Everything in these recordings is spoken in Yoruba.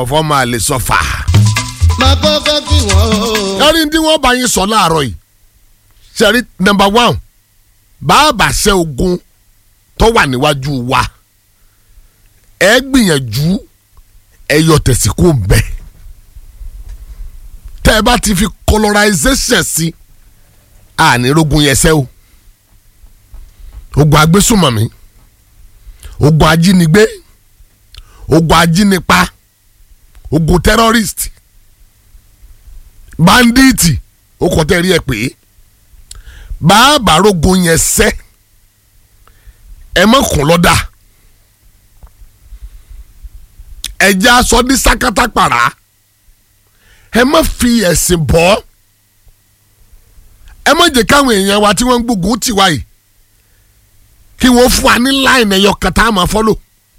ọ̀fọ̀ máa lè sọ fà. máa kọ́kọ́ kí wọ́n o. kárí tí wọ́n bá yín sọ láàárọ̀ yìí sẹ́rí nọmba one bàbá ṣe ogun tó wà níwájú wa ẹ gbìyànjú ẹ yọ tẹ̀síkò bẹ́ẹ̀ tẹ́ ẹ bá ti fi colorization sí ànírógun yẹn sẹ́ o ogun agbésùmọ̀mí ogun ajínigbé ogun ajínipa ogun terrorist banditi ó kọ́ tẹ́ rí ẹ pé bàbá rogun yẹn sẹ́ ẹ mọ̀ kún lọ́dà ẹ̀jẹ̀ aṣọ ní sákátá pàrà ẹ má fi ẹ̀sìn bọ́ ẹ má jẹ́ káwọn èèyàn wa tí wọ́n ń gbógun tì wá yìí kí wọ́n fún wa ní láìnì ẹ̀yọ kẹta àmọ́ fọ́lò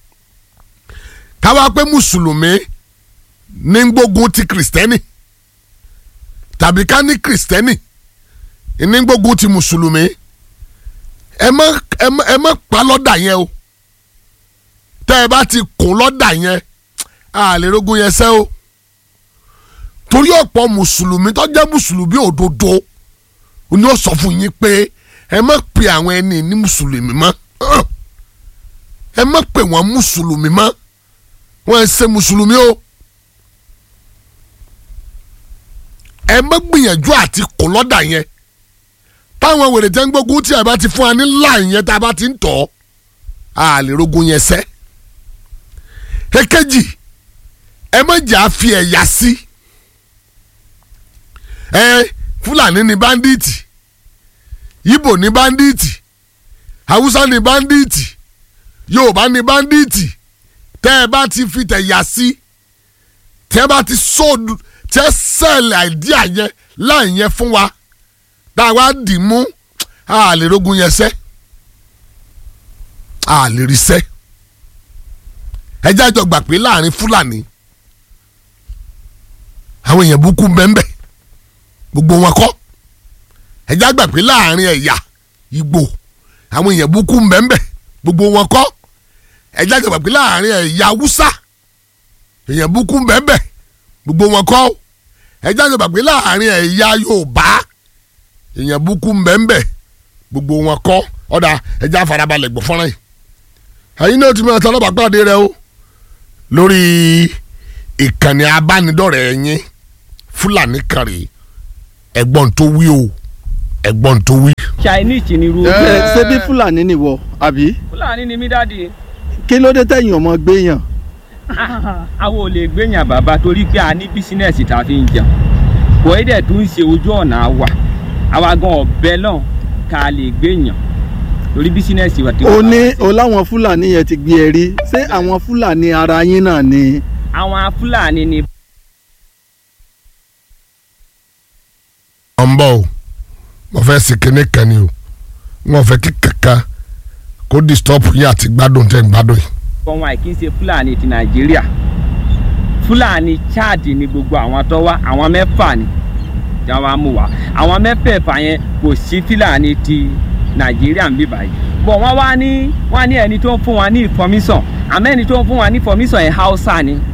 káwá pé mùsùlùmí ní ń gbógun ti kìrìsìtẹ́nì tàbí ká ní kìrìsìtẹ́nì ní ń gbógun ti mùsùlùmí ẹ má ẹ má ẹ má pa lọ́dà yẹn o tẹ́ ẹ bá ti kún lọ́dà yẹn a lè rogun yẹn sẹ́ o torí ọ̀pọ̀ mùsùlùmí tó jẹ́ mùsùlùmí òdodo ni ó sọ fún yín pé ẹ má pe àwọn ẹni ní mùsùlùmí mọ́ ẹ má pe wọ́n mùsùlùmí mọ́ wọ́n ẹ ṣe mùsùlùmí o ẹ má gbìyànjú àti kò lọ́dà yẹn táwọn wèrè tẹ́ ń gbógun tí ẹ bá ti fún wa ní láì yẹn tá a bá ti ń tọ̀ a lè rogun yẹn sẹ́ èkejì ẹ má jà fi ẹ̀yà sí. Si ẹ fúlàní ni báńdíìtì yíbò ni báńdíìtì haúsá ni báńdíìtì yorùbá ni báńdíìtì tẹ́ ẹ bá ti fi tẹ̀yà sí tẹ́ ẹ bá ti sóòdù tẹ́ sẹ́ẹ̀lì àìdíà yẹn láì yẹn fún wa tá a wá dì mú a lè rogun yẹn sẹ́ a lè rí sẹ́ ẹ jájọ gbà pé láàrin fúlàní àwọn èèyàn búkú bẹ́ẹ̀ gbogbo wọn kọ́ ẹjẹ́ àgbà pé láàrin ẹ̀yà Ìgbò àwọn èèyàn búkú mbẹ́mbẹ́ gbogbo wọn kọ́ ẹjẹ́ àgbà pé láàrin ẹ̀yà Haúsá èèyàn búkú mbẹ́mbẹ́ gbogbo wọn kọ́ ẹjẹ́ àgbà pé láàrin ẹ̀yà Yorùbá èèyàn búkú mbẹ́mbẹ́ gbogbo wọn kọ́ ọ̀dà ẹjẹ́ àfarabalẹ̀ gbọ́ fọ́nrán yìí ẹ̀yin náà ti mọ̀ ọ́tọ́ ọlọ́pàá pàdé rẹ o lórí ìkànnì abánidọ́rẹ̀ẹ́ yín Fúlàní kan rèé ẹ̀gbọ́n tó wí o ẹ̀gbọ́n tó wí. chinese ni irú. ẹ ṣé bí fúlàní nìwọ àbí fúlàní ni mí dáàdi. kí ló dé tẹ̀yìn ọmọ gbéyàn. àwọn ò lè gbéyàn bàbá torí pé a ní bísínẹ́sì tá a fi ń jẹun kò é dẹ̀ tún ń ṣe ojú ọ̀nà àwà àwa gan ọ̀bẹ náà ká lè gbéyàn torí bísínẹ́sì wa ti o wà ní lára o láwọn fúlàní yẹn ti gbé ẹ rí ṣé àwọn fúlàní ara yín náà ni. àwọn fúlàní ni ọ̀ ń bọ̀ o mo fẹ́ ṣe kinní kan ni o wọn fẹ́ kí kankan kó disturb yín àti gbádùn tẹ́ ń gbádùn yìí. wọn àìkí ń ṣe fúlàní ti nàìjíríà fúlàní chad ni gbogbo àwọn tó wá àwọn mẹ́fà ni tí wọ́n wá mú wá àwọn mẹ́fẹ̀ẹ̀fà yẹn kò sí fúlàní ti nàìjíríà ń bí báyìí bọ̀ wọ́n wá ní wọ́n ní ẹni tó ń fún wa ní information àmọ́ ẹni tó ń fún wa ní information yẹn hausa ni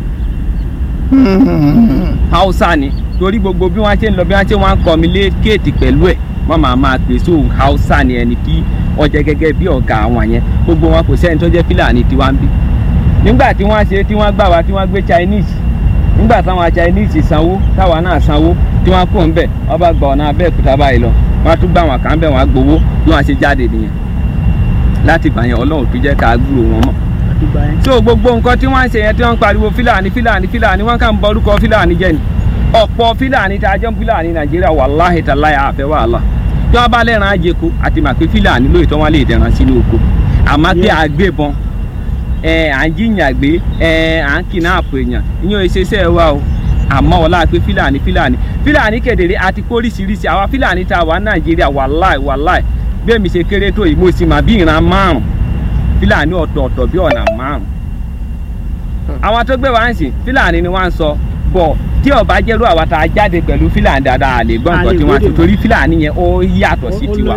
hausa ni torí gbogbo bí wọ́n ṣe ń lọ bí wọ́n ṣe wọ́n ń communicate pẹ̀lú ẹ̀ wọ́n máa máa pè so hausa ni ẹni tí wọ́n jẹ́ gẹ́gẹ́ bí ọ̀gá àwọn yẹn gbogbo wọn kò sẹ́ni tó jẹ́ fúlàní tiwa ń bí nígbà tí wọ́n ṣe tí wọ́n gbà wá tí wọ́n gbé chinese nígbà táwọn chinese sanwó táwa náà sanwó tí wọ́n kó ń bẹ̀ wọ́n bá gba ọ̀nà abẹ́òkúta báyìí lọ wọ́n á tún gbà wọn kàn bẹ̀ wọ́n á gbowó bí wọ́n ṣe jáde nìyẹn láti gbà yẹn ọlọ́run tó jẹ́ ká gbúrò wọn mọ̀ so gbogbo nǹkan tí wọ́n ń ṣe yẹn tí wọ́n ń pariwo fúlàní fúlàní fúlàní wọ́n kàn ń bọ orúkọ fúlàní jẹ́ ni ọ̀pọ̀ fúlàní tá a jẹ́ fúlàní nàìjíríà wàláhì tàláyà àfẹ́ wàhálà tí wọ́n bá lẹ́ran àjẹkù àti màpé fúlàní lóòótọ́ wọn lè dẹ̀ran sínú oko àmọ́ pé àgbébọn ẹ à ń jiyàn gbé ẹ à ń kidnap èèyàn ìyẹn ìṣeṣẹ́ wa o àmọ́ ọlá pé fúlàní fúlàní fúlàní kedere àti kóríṣiríṣi àwa fúlàní tá a wà nàìjíríà wàláì wàláì bẹ́ẹ̀ mi ṣe kéré tó yìí mo sì mà bí ìran márùn fúlàní ọ̀tọ̀ọ̀tọ̀ bí ọ̀nà márùn àwọn tó gbé wá ń sìn fúlàní ni wọ́n ń sọ bọ̀ tí ọba jẹ́rú àwa tá a jáde pẹ̀lú fúlàní dáadáa lè gbọ́ nǹkan tí wọ́n ti torí fúlàní yẹn ó yàtọ̀ sí tiwa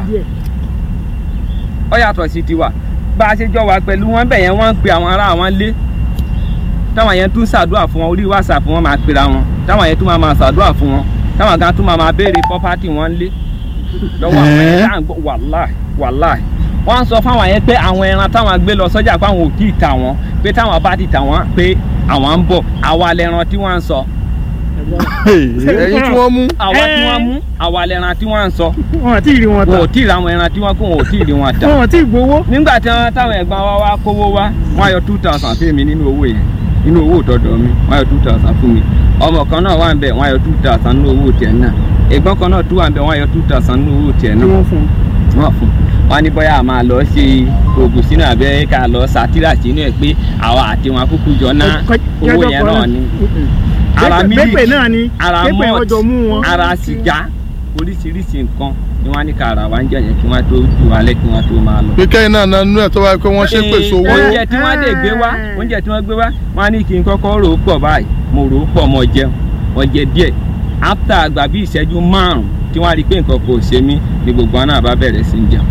ó yàtọ̀ sí tiwa bá a ṣe jọ wà pẹ̀lú wọn bẹ̀ yẹn wọ́n ń pe àwọn ará àwọn lé táwọn yẹn tún ṣàdúrà fún wọn orí whatsapp wọn máa pera wọn táwọn yẹn tún máa máa ṣàdúrà fún wọn táwọn kan tún máa máa béèrè property wọn lé lọ́wọ́ àwọn Ẹ́. yẹn láǹgbọ́ wàláì wàláì wọ́n ń sọ fáwọn yẹn pé àwọn ẹran táwọn gbé lọ sọ́jà pé àwọn ò tí ì tà wọ́n pé táwọn bá ti tà wọ́n pé àwọn ń bọ̀ àwa lẹran tí wọ́n ń sọ ẹ̀yin tí wọ́n mú. àwa tí Ẹ́. wọ́n mú àwa lẹran tí wọ́n ń sọ wọn àti ìrì wọn wọn ta ò tí ì ra àwọn ẹran tí wọ́n kó wọn ò tí ì rí wọn tà wọn àti ìgbowó nígbà tí wọn táwọn ẹ̀gbọ́n wa wá kówó wá wọ́n á yọ two thousand fún mi nínú owó yẹn nínú owó ìtọ́dọ̀ mi wọ́n á yọ two thousand fún mi ọmọ kan náà wà ń bẹ̀ wọ́n á yọ two thousand nínú owó tiẹ̀ náà ẹ̀gbọ́n kan náà tún wà ń bẹ̀ wọ́n á yọ two thousand nínú owó tiẹ̀ tí náà wọn fún wọ́n fún wọn ní bóyá a máa lọ ṣe oògùn sínú abẹ́ ká lọ sátírà sínú ẹ̀ pé àwa àti wọn kúkú jọ ná owó yẹn náà ni ara pépè mílíkì náà ni ara pépè wọn jọ mú mọ́ọ̀tì wọn ara sìgá oríṣiríṣi nǹkan ni wọ́n á ní ká ara wa ń jẹ̀yẹ̀ kí wọ́n tó ju alẹ́ kí wọ́n tó máa lọ pé kẹ́yìn náà nanú ẹ̀ tó wáyé pé wọ́n ṣe pèsè owó. oúnjẹ tí wọ́n dé gbé wá oúnjẹ tí wọ́n gbé wá wọ́n á ní kí n kọ́kọ́ rò ó pọ̀ báyìí mo rò ó pọ̀ mo jẹun mo jẹ díẹ̀ after àgbà bí ìṣẹ́jú márùn-ún tí wọ́n á rí i pé nǹkan kò ṣe mí ni gbogbo wọn náà bá bẹ̀rẹ̀ sí í jẹun.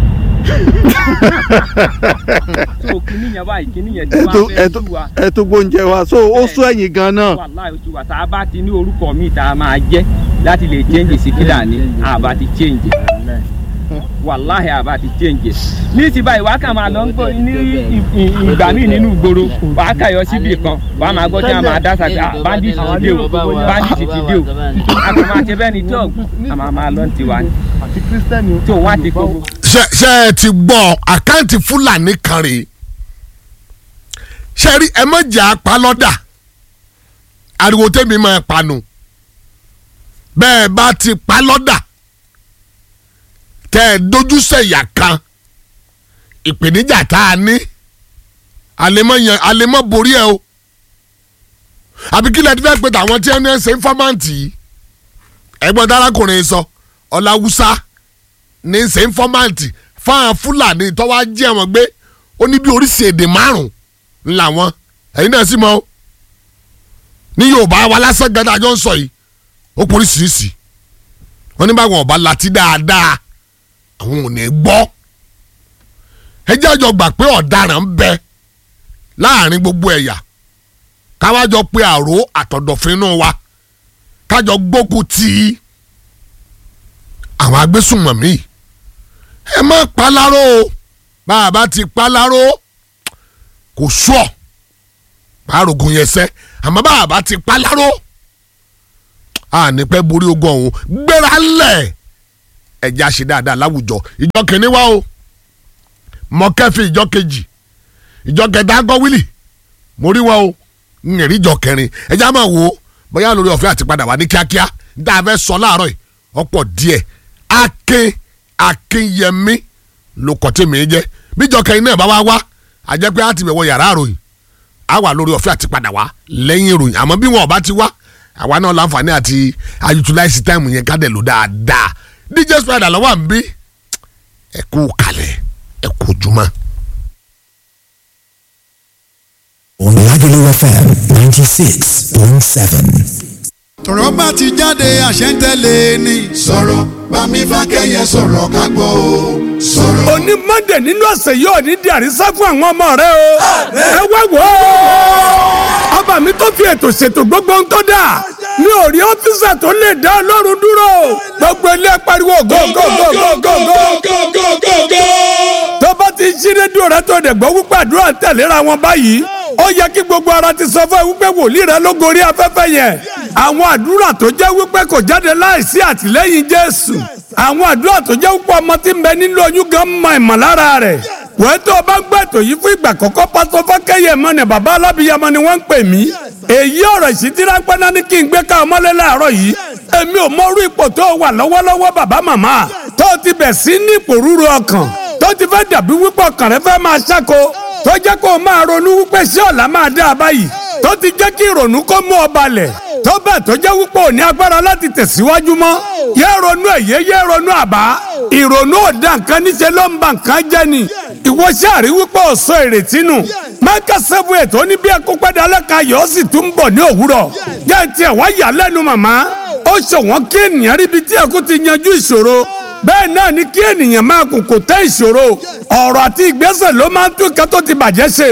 so kíní yẹn báyìí kíní yẹn tí ẹ wọ́n tó fẹ́ ẹ tó sú wa ẹ tó gbóúnjẹ wa so ó sún ẹ̀yìn gan náà wàláì oṣù wa tá a bá ti ní orúkọ míì tá a máa jẹ́ láti lè change síkírà ní àbá ti change wàláhì àbá ti change ní ti báyìí wàá kà máa lọ ń gbọ́ ní ì- ì- ìgbà míì nínú ìgboro wàá kà yọ síbì kan wàá máa gbọ́ tí wọ́n máa dá sàgbé ah bandit ti dé o bandit ti dé o àgbà máa ṣe bẹ́ẹ̀ ni tí a máa máa lọ ti wá ní àti kírísítẹ́nì tí òun á ti kó gbogbo. ṣe ṣe ẹ ti gbọ́ àkáǹtì fúlàní kan rèé ṣe rí ẹ mọ̀jà apalọ́dà ariwo tẹ́mi máa panu bẹ́ẹ̀ bá ti palọ́dà tẹ́ ẹ dojúsẹ̀yà kan ìpèníjà tá a ní àlemọ́ yan àlemọ́ borí ẹ o àbí kí lẹ́ẹ̀dí fẹ́ pé tàwọn tí wọ́n ń ṣe fọ́máǹtì yìí ẹ̀gbọ́n dárákùnrin sọ ọ̀làwùsá ní ṣe fọ́máǹtì fáwọn fúlàní tó wá jẹ́ wọn gbé ó ní bí oríṣi èdè márùn-ún làwọn ẹ̀yin náà sì mọ̀ o ní yorùbá wa lásán gàdá àjọ ń sọ yìí ó pọ̀ oríṣiríṣi wọ́n ní báwọn ọba láti dáadáa àwọn ò ní gbọ́ ẹ jẹ́ àjọ gbà pé ọ̀daràn ń bẹ láàrin gbogbo ẹ̀yà káwájọ pé àrò àtọ̀dọ̀fínú wa kájọ gbógun tì í àwọn agbésùnmọ̀mí ẹ má paláró o bá a bá ti paláró kò sùọ́ àrògùn yẹn sẹ́ àmọ́ bá a bá ti paláró a ní pẹ́ borí ogun ọ̀hún gbéra lẹ̀ ẹ̀jẹ̀ àṣẹ dáadáa láwùjọ ìjọ kìíní wá o mọ̀kẹ́fì ìjọ kejì ìjọ kẹta gọ́ wílì mo rí wọn o ń rí ìjọ kẹrin ẹ̀jẹ̀ á máa wò ó bóyá lórí ọ̀fẹ́ àti padà wá ní kíákíá tá a fẹ́ sọ láàárọ̀ yìí ọ̀pọ̀ díẹ̀ akin akinyẹmí ló kọ́ tí mi jẹ́ bíjọ kẹrin náà bá wá wá a jẹ́ pé a ti bẹ̀wọ̀ yàrá àròyìn a wà lórí ọ̀fẹ́ àti padà wá lẹ́yìn ìròyìn àmọ́ bí wọn ò bá ti wá àwa náà láǹfààní àti ayutulaisi táìmù yẹn ká dẹ̀ lò dáadáa dj spider lọ́wọ́ à ń bí ẹ kú kalẹ̀ ẹ kú jùmọ̀. on Lagelu FM 96.7. tọ̀rọ̀ bá ti jáde àṣẹ ń tẹ̀lé ni. sọ̀rọ̀ bámi fákẹ́yẹ sọ̀rọ̀ ká gbọ́ o sọ̀rọ̀. òní mọ́ndé nínú ọ̀sẹ̀ yóò ní di àrísá fún àwọn ọmọ rẹ o. ẹ wá wò ó. ọba mi tó fi ètò ṣètò gbogbo ń tó dà. mi ò rí ọ́fíìsà tó lè dá ọlọ́run dúró. gbogbo ilé pariwo go go go go go go. tó bá ti ṣí rédíò rẹ tó dẹ̀ gbọ́ wípé àdúrà ń tẹ̀léra wọn báyìí. ó yẹ kí gbogbo ara ti sọ fún ẹ wípé wòlíì rẹ ló gorí afẹ́fẹ́ yẹn. àwọn àdúrà tó jẹ́ wípé kò jáde láìsí àtìlẹ́yìn jésù àwọn àdúrà tó jẹ́ púpọ̀ ọmọ tí ń bẹ nínú oyún gan mọ ìmọ̀lára rẹ̀ wẹ́ẹ́ tó o bá ń gbọ́ ètò yìí fún ìgbà kọ́kọ́ pásọ fákẹ́yẹ mọ́ ni bàbá alábìyamọ ni wọ́n ń pè mí èyí ọ̀rọ̀ ìṣítí ráńpẹ́ náà ní kí n gbé ká ọmọlé láàárọ̀ yìí èmi ò mọ orú ipò tó o wà lọ́wọ́lọ́wọ́ bàbá màmá tó o ti bẹ̀ sí ní ipò rúru ọkàn tó ti fẹ́ dàbí wípé ọkàn rẹ fẹ́ máa ṣáko tó jẹ́ kó o máa ronú wípé ṣé ọ̀la máa dá a báyìí tó ti jẹ́ kí ìrònú kó mú ọ balẹ̀ tó bẹ́ẹ̀ tó jẹ́ wípé ò ní agbára láti tẹ̀síwájú mọ́ yé ronú ẹ̀yẹ yé ronú àbá ìrònú ọ̀dà nǹkan níṣẹ́ ló ń ba nǹkan jẹ́ ni ìwọ ṣáàrí wípé ò sọ ìrètí nù mẹ́kà sẹ́fù ètò ní bí ẹkú pẹ́ẹ́dẹ́ alẹ́ka yọ̀ sì tún bọ̀ ní òwúrọ̀ jẹ́ tiẹ̀ wá yà lẹ́nu màmá ó ṣọ̀wọ́n kí ènìyàn ríbi tí ẹkú ti yanjú ìṣòro bẹ́ẹ̀ náà ni kí ènìyàn máa kùkù tẹ́ ìṣòro ọ̀rọ̀ àti ìgbésẹ̀ ló máa ń tún ìkan tó ti bàjẹ́ ṣe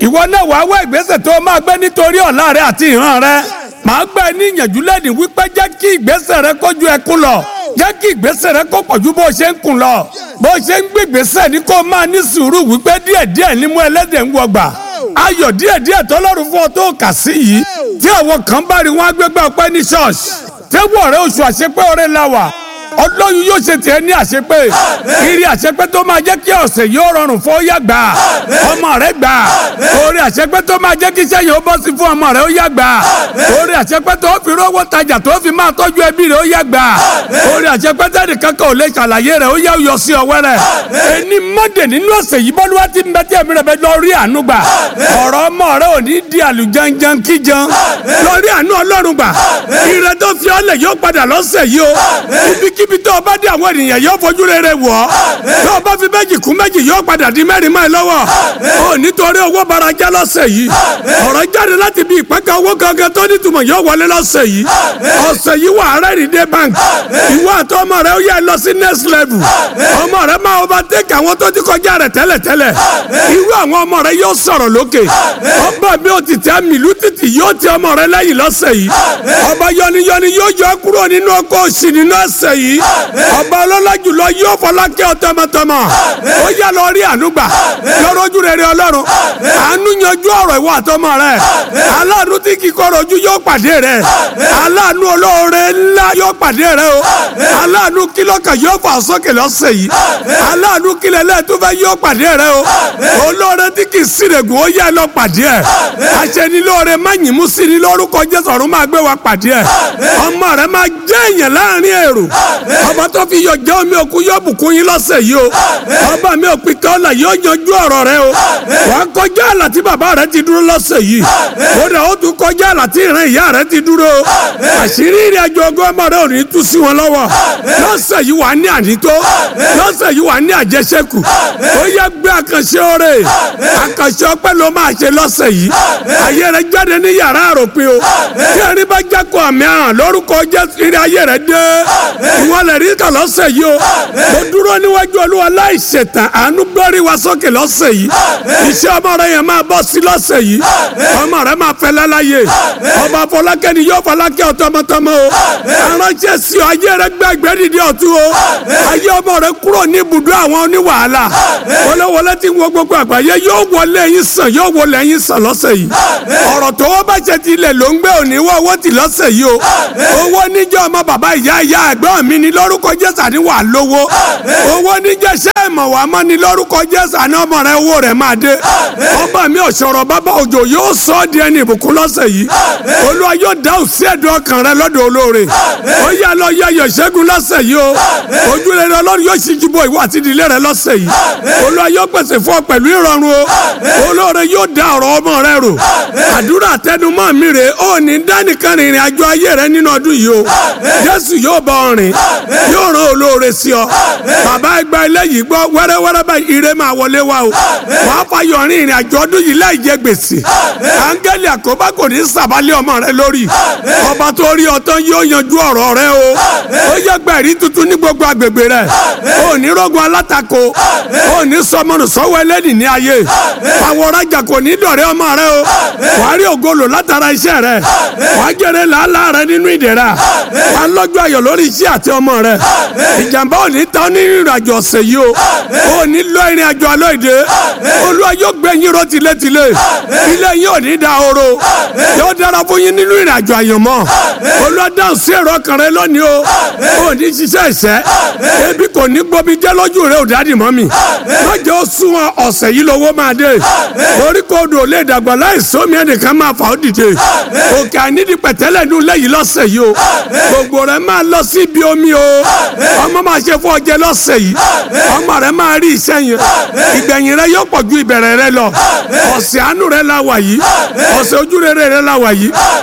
ìwọ náà wàá wá ìgbésẹ̀ tó máa gbé nítorí ọ̀la rẹ àti ìran rẹ màá gbà ẹ́ ní ìyànjú lẹ́nu wípé jẹ́ kí ìgbésẹ̀ rẹ kójú ẹkún lọ jẹ́ kí ìgbésẹ̀ rẹ kó pọ̀jù bó ṣe ń kùn lọ bó ṣe ń gbé ìgbésẹ̀ ní kó máa ní sùúrù wípé díẹ̀díẹ̀ ní mú ẹlẹ́dẹ̀ ń wọgbà ayọ̀ díẹ̀díẹ̀ tọ́lọ́run fún ọ tó kà sí yìí tí àwọn kan bá rí wọn agbégbá ọpẹ́ ní ṣọ́ọ̀ṣì tẹ́wọ́ rẹ oṣù àṣepẹ́ ọ̀rẹ́ la wà ọlọ́run yóò ṣe tiẹ̀ ní àṣepé kiri àṣepé tó máa jẹ́ kí ọ̀sẹ̀ yóò rọrùn fún ọyá gbà ọmọ rẹ gbà orí àṣepé tó máa jẹ́ kí iṣẹ́ yóò bọ́ sí fún ọmọ rẹ ó yá gbà orí àṣepé tó fi rówó tajà tó fi máa tọ́jú ẹbí rẹ ó yá gbà orí àṣepé tẹ́lẹ̀ kankan ò lè ṣàlàyé rẹ ó yá yọ sí ọwẹ́ rẹ ẹni mọ́dẹ̀ nínú ọ̀sẹ̀ yìí bọ́lúwa ti ń bẹ tí ẹ̀mí rẹ bẹ lọ rí àánú gbà ọ̀rọ̀ ọmọ rẹ ò ní di àlùjanjan kíjan lọ rí àánú ọlọ́run gbà ire tó fi ọlẹ̀ yóò padà lọ́sẹ̀ yìí o ibikíbi tó o bá dé àwọn ènìyàn yóò fojú rere wọ̀ ọ́ tó o bá fi méjì kún méjì yóò padà di mẹ́rin mọ́ ẹ lọ́wọ́ o nítorí owó barajá lọ́sẹ̀ yìí ọ̀rọ̀ jáde láti bí ìpẹ́kẹ́ owó gangan tó nítumọ̀ yóò wọlé lọ́sẹ̀ yìí ọ̀sẹ̀ yìí wà rẹ́rìn dé bank ìwọ àti ọmọ rẹ ó yẹ lọ sí next level ọmọ rẹ máa overtake àwọn tó ti kọjá rẹ tẹ́lẹ̀tẹ́lẹ̀ irú àwọn ọmọ rẹ yóò sọ̀rọ̀ lókè ọba mi ò ti tẹ́ mìlú títì yóò ti ọmọ rẹ lẹ́yìn lọ́sẹ̀ yìí ọba yọniyọni yóò yọ kúrò nínú ọkọ̀ òsì nínú ẹsẹ̀ yìí ọba ọlọ́lá jùlọ yóò fọlákẹ́ ọ tọmọtọmọ ó yá lọ rí ànúgbà lọ́rọ́ ojú rere ọlọ́run àánú yanjú ọ̀rọ̀ ìwọ àtọmọ rẹ aláàánú tí kì í kọ́rọ̀ ojú yóò pàdé rẹ aláàánú olóore ńlá yóò pàdé rẹ o aláàánú kílọ̀kà yóò fà sókè lọ́sẹ̀ yìí aláàánú kílẹ̀ lẹ́ẹ̀túfẹ́ yóò pàdé rẹ o olóore tí kì í sírègùn ó yá lọ pàdé ẹ aṣẹ́nilóore má yìnbó sí ni lórúkọ jésù ọ̀run máa gbé wa pàdé ẹ ọmọ rẹ máa jẹ́ èèyàn láàrin èrò ọba tó fi yọ jẹ́ omi òkú yóò bùkún yín lọ́sẹ̀ yìí o ọba mi ò pin kọ́lá yóò yanjú ọ̀rọ̀ rẹ o wà á kọjá àlà tí bàbá rẹ ti dúró lọ́sẹ̀ yìí ó dà ó tún kọjá àlà tí ìran ìyá rẹ ti dúró o àṣírí ìrìn àjò ọgọ́ ọmọ rẹ ò ní tú sí wọn lọ́wọ́ lọ́sẹ̀ yìí wà á ní ànító lọ́sẹ̀ yìí wà á ní àjẹsẹ́kù ó yẹ gbé àkànṣe oore àkànṣe ọpẹ́ ló máa ṣe lọ́sẹ̀ yìí ayé rẹ jáde ní yàrá àròpin o tí ẹni bá jákò àmì àràn lórúkọ jésù ìrìn ayé rẹ dé ìwọ lè rí kà lọ́sẹ̀ yìí o mo dúró níwájú olúwa láì ṣètàn àánú gbórí wa sókè lọ́sẹ̀ yìí iṣẹ́ ọmọ rẹ yẹn máa bọ́ sí lọ́sẹ̀ yìí ọmọ rẹ máa fẹ́ lálàyé ọba fọlákẹ́ ni yóò fọlákẹ́ ọ tọmọtọmọ o aránṣẹ́ sí ọ ayé rẹ gbẹ ẹgbẹ́ dìde ọ̀tún o ayé ọmọ rẹ kúrò ní ibùdó àwọn oníwàhálà wọléwọlé tí wọ́n gbogbo àgbáyé yóò wọlé yín sàn yóò wọlé yín sàn lọ́sẹ̀ yìí ọ̀rọ̀ tó wọ́n bá ṣe tilẹ̀ ló ń gbé òní wọ́n owó ti lọ́sẹ̀ yìí o owó níjẹ́ ọmọ bàbá ìyá ìyá ẹ̀gbọ́n mi ní lórúkọ jésù àní wà lówó owó níjẹ́ ṣẹ́ ìmọ̀ wà mọ́ ní lórúkọ jésù àní ọmọ rẹ owó rẹ máa dé ọba mi ọ̀ṣọ̀rọ̀ bàbá òjò yóò sọ ọ́ di ẹni ìbùkún lọ́sẹ̀ yìí olúwa yóò dáhùn sí ẹ̀dùn ọkàn rẹ lọ́dọ̀ olóore ó yá lọ yẹ ayọ̀ ṣẹ́gun lọ́sẹ̀ yìí o ojúrere ọlọ́run yóò ṣíjú bo ìwọ àti ìdílé rẹ lọ́sẹ̀ yìí olúwa yóò pèsè fún ọ pẹ̀lú ìrọ̀rùn o olóore yóò dá ọ̀rọ̀ ọmọ rẹ rò àdúrà tẹnumọ́ mi rè ó ní dánìkan rìnrìn àjò ayé rẹ nínú ọdún yìí o jésù yóò bá ọ rìn yóò rán olóore sí ọ bàbá ẹgbẹ́ eléyìí gbọ́ wẹ́rẹ́wẹ́rẹ́ báyìí ire máa wọlé wa o wàá fayọ̀ rìn ìrìn àjò ọdún yìí láì jẹ gbèsè áńgẹ́lì àkóbá kò ní sàbálẹ̀ ọmọ rẹ lórí ọba tó rí ọtán yóò yanjú ọ̀rọ̀ rẹ o ó yẹ gbẹ̀rí tuntun ní gbogbo agbègbè rẹ ó ní rògùn alátakò ó ní sọmọnù sọ́wọ́ ẹlẹ́dì ní ayé àwọn ọ̀rajà kò ní dọ̀rẹ́ ọmọ rẹ o wàá rí ògolo látara iṣẹ́ rẹ wàá jèrè làálàá rẹ nínú ìdẹ̀ra wàá lọ́jọ́ ayọ̀ lórí iṣẹ́ àti ọmọ rẹ ìjàmbá ò ní tán ní ìrìnàjò ọ̀sẹ̀ yìí o ò ní lọ ìrìn àjò àlọ́ ìdè olúwa yóò gbé yín ró tilétilé ilé yín ò ní da oro yóò dára fún yín nínú ìrìn àjò àyànmọ́ olúwa dáhùn sí èrò ọkàn rẹ lónìí o ò ní ṣiṣẹ́ ìṣẹ́ ebi kò ní gbomi jẹ́ lójú rẹ ò dádì mọ́ mi lọ́jọ́ ó sún ọ̀sẹ̀ yìí lówó máa dé orí kò dò lè dàgbà láì sómi ẹnìkan máa fà ó dìde òkè ànídìí pẹ̀tẹ́lẹ̀ nù lẹ́yìn lọ́sẹ̀ yìí o gbogbo rẹ máa lọ sí ibi omi o ọmọ máa ṣe fún ọjẹ lọ́sẹ̀ yìí ọmọ rẹ máa rí iṣẹ́ yẹn ìgbẹ̀yìn rẹ yóò pọ̀ ju ìbẹ̀rẹ̀ rẹ lọ ọ̀sẹ̀ àánú rẹ la wà yìí ọ̀sẹ̀ ojú rere rẹ la wà yìí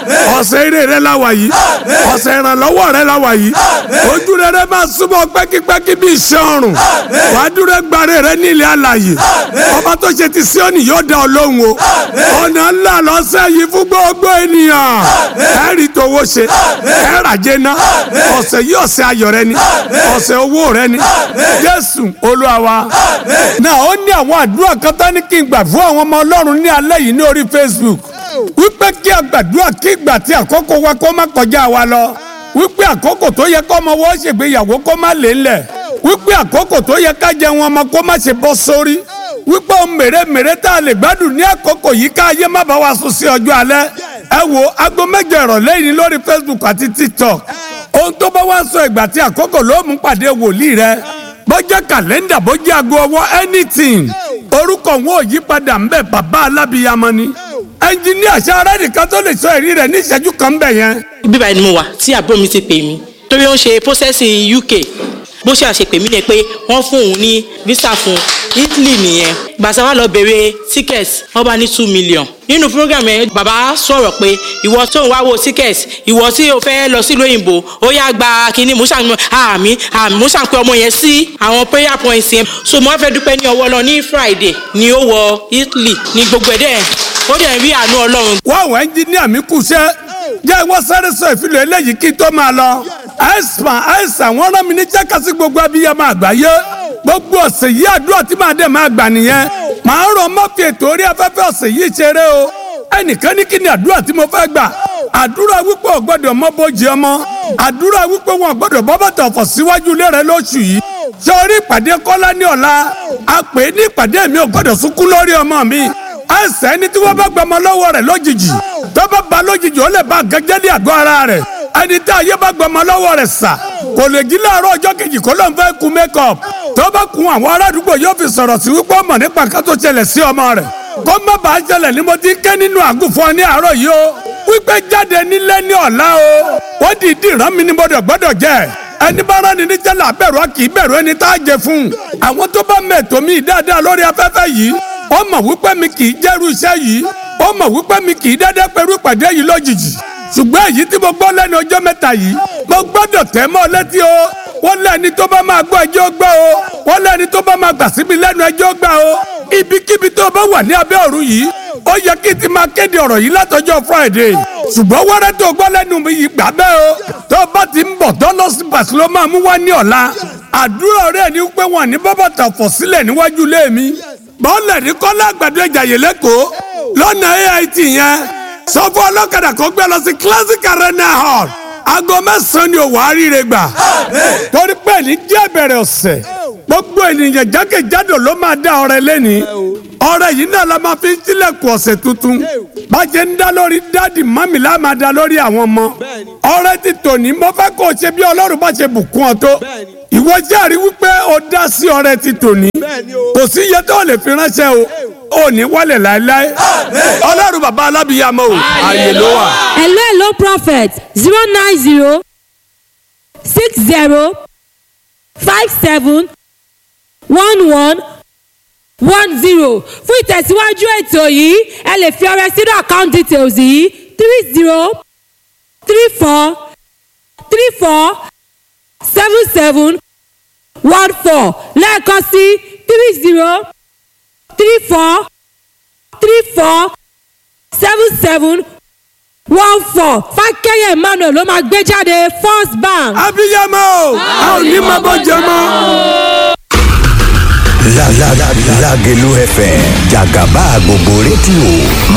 ọ̀sẹ̀ eré rẹ la wà yìí ọ̀sẹ̀ ìrànlọ́wọ́ rẹ la wà yìí ojú rẹ rẹ máa súnmọ́ pẹ́kípẹ́kí bí iṣẹ́ ọrùn wàá dúró gbàre rẹ ní ilé alàyè ọba tó ṣe ti Síónì yóò dá ọ lóhùn o ọ̀nà ńlá lọ́sẹ̀ yìí fún gbogbo ènìyàn ẹ rí towó ṣe ẹ ràjẹ́ ná ọ̀sẹ̀ yìí ọ̀sẹ̀ ayọ̀ rẹ ni ọ̀sẹ̀ owó rẹ ni Jésù Olúwa wa náà ó ní àwọn àdúrà kan tán ní kí n gbà fún àwọn ọmọ Ọlọ́run ní alẹ́ yìí ní orí Facebook wípé kí a gbàdúrà kí ìgbà tí àkókò wa kó má kọjá wa lọ wípé àkókò tó yẹ kó ọmọ wọ́n ṣègbéyàwó kó má lè ńlẹ̀ wípé àkókò tó yẹ ká jẹun ọmọ kó má ṣe bọ́ sórí wípé ohun mèremère tá a lè gbádùn ní àkókò yìí ká ayé má bá wa sùn sí ọjọ́ alẹ́ ẹ wo aago mẹ́jọ ìrọ̀lẹ́ yìí lórí Facebook àti TikTok ohun tó bá wá sọ ìgbà tí àkókò ló mú pàdé wòlíì rẹ bọ́jẹ́ kàlẹ́ndà bọ́jẹ́ aago ọwọ́ anything orúkọ wọn ò yí padà ń bẹ bàbá alábìyamọ ni ẹnjiníà sáré nìkan tó lè sọ èrí rẹ ní ìṣẹ́jú kan bẹ̀ yẹn. bíbá ni mo wà tí àbúrò mi ti pè mí torí ó ń ṣe processing UK bó ṣe àṣepè mí ni pé wọ́n fún òun ní visa fún Italy nìyẹn gbàtà wà lọ bèrè ticket wọ́n bá ní two million nínú program yẹn bàbá sọ̀rọ̀ pé ìwọ tó ń wá wo ticket ìwọ tí o fẹ́ lọ sílùú òyìnbó ó yá gba kínní musa àmì àmì musa pé ọmọ yẹn sí àwọn prayer points yẹn so mo fẹ́ dúpẹ́ ní ọwọ́ lọ ní Friday ni ó wọ Italy ní gbogbo ẹ̀ dẹ́ ó dẹ̀ rí àánú Ọlọ́run. wọ́n àwọn ẹnjiníà mi kù sẹ́ jẹ́ wọ́n sáré sọ ìfilọ̀ eléyìí kí n tó máa lọ. àìsàn àìsàn wọ́n rán mi ní jẹ́kasí gbogbo abiyamọ àgbáyé gbogbo ọ̀sẹ̀ yìí àdúrà tí màá dẹ̀ máa gbà nìyẹn màá rọ mọ́fì ètò orí afẹ́fẹ́ ọ̀sẹ̀ yìí ṣeré o ẹnìkan ní kí ni àdúrà tí mo fẹ́ gbà àdúrà wípé ò gbọ́dọ̀ mọ́ bójì ọmọ àdúrà wípé wọn ò gbọ́dọ̀ bọ́ bàtà ọ̀fọ̀ síwájú ilé rẹ lóṣù yìí ṣé orí ìpàdé kọ́lá ní ọ̀la a pè é ní ìpàdé mi ò gbọ́dọ̀ sunkún lórí ọmọ mi àìsàn ẹni tí wọ́n bá gbọmọ lọ́wọ́ rẹ̀ lójijì tó bá ba lójijì ó lè ba gẹ́gẹ́ ní àgọ́ ara rẹ̀ ẹni tí ayé bá gbọmọ lọ́wọ́ rẹ̀ sà kò lè jí láàárọ̀ ọjọ́ kejì kó ló ń fẹ́ kun makeup tó bá kun àwọn ará àdúgbò yóò fi sọ̀rọ̀ sí wípé ọmọ nípa ká tó ṣẹlẹ̀ sí ọmọ rẹ̀ kó má bàa ṣẹlẹ̀ ni mo ti ké nínú àgùnfọ́n ní àárọ̀ yìí o wípé jáde nílé ní ọ̀la o wọ́n dìídì rán mi ní gbọ́dọ̀ gbọ́dọ̀ jẹ́ ẹni bá rán ni ní jẹ́lá bẹ̀rù a kì í bẹ̀rù ẹni tá a jẹ fún àwọn tó bá mẹ̀tọ́ mi dáadáa lórí afẹ́fẹ́ yìí ó mọ̀ wípé mi kì í jẹ́rú iṣẹ́ yìí ó mọ̀ wípé mi kì í dédé pẹ̀lú ìpàdé yìí lójijì ṣùgbọ́n èyí tí mo gbọ́ lẹ́nu ọjọ́ mẹ́ta yìí mo gbọ́dọ̀ tẹ̀ mọ́ létí o wọ́n lẹ́ni tó bá máa gbọ́ ẹjọ́ gbọ́ o wọ́n lẹ́ni tó bá máa gbà síbi lẹ́nu ẹjọ́ gbà o ibikíbi tó bá wà ní abẹ́ ọ̀run yìí ó yẹ kí n ti máa kéde ọ̀rọ̀ yìí látọjọ́ Friday ṣùgbọ́n wẹ́rẹ́ tó gbọ́ lẹ́nu mi yìí gbà bẹ́ẹ̀ o tó bá ti ń bọ̀ tọ́lọ́sì bàṣẹ ló máa mú wá ní ọ̀la àdúrà rẹ̀ ni pé wọ́n ní bábàtà fọ̀ sílẹ̀ níwájú ilé mi bọ́ọ̀lẹ̀ ní kọ́lá àgbàdo ìjàyè lẹ́kọ̀ọ́ lọ́nà AIT yẹn sọ fún ọlọ́kadà kó gbé lọ sí classic arena hall aago mẹ́sàn-án ni òwò àríire gbà torí pé ní jẹ́ ìbẹ̀rẹ̀ ọ̀sẹ̀ gbogbo ènìyàn jákèjádò ló máa dá ọrẹ lẹ́ni ọrẹ yìí náà la máa fi ń tilẹ̀kùn ọ̀sẹ̀ tuntun bàjẹ́ ń dá lórí dáàdì mọ́mì la máa dá lórí àwọn ọmọ ọrẹ ti tòní mo fẹ́ kó o ṣe bí ọlọ́run bá ṣe bùkún ọ tó ìwọ jẹ́rìí wípé o dá sí ọrẹ ti tòní kò sí iye tó lè fi ránṣẹ́ o ò ní wálẹ̀ láéláé ọlọ́run bàbá alábìyàmọ́ o ààyè ló wà. hello hello prophet zero nine zero six zero five seven one one one zero fún ìtẹ̀síwájú ètò yìí ẹ lè fi ọrẹ sínú account details yìí three zero three four three four seven seven one four lẹ́ẹ̀kan sí three zero three four three four seven seven one four fákẹ́yẹ̀ emmanuel ló máa gbé jáde first bank. abiyamọ a ò ní máa bọ́ jẹ mọ́. Lágẹ̀lú FM jàgàbá gbogbo rédíò máa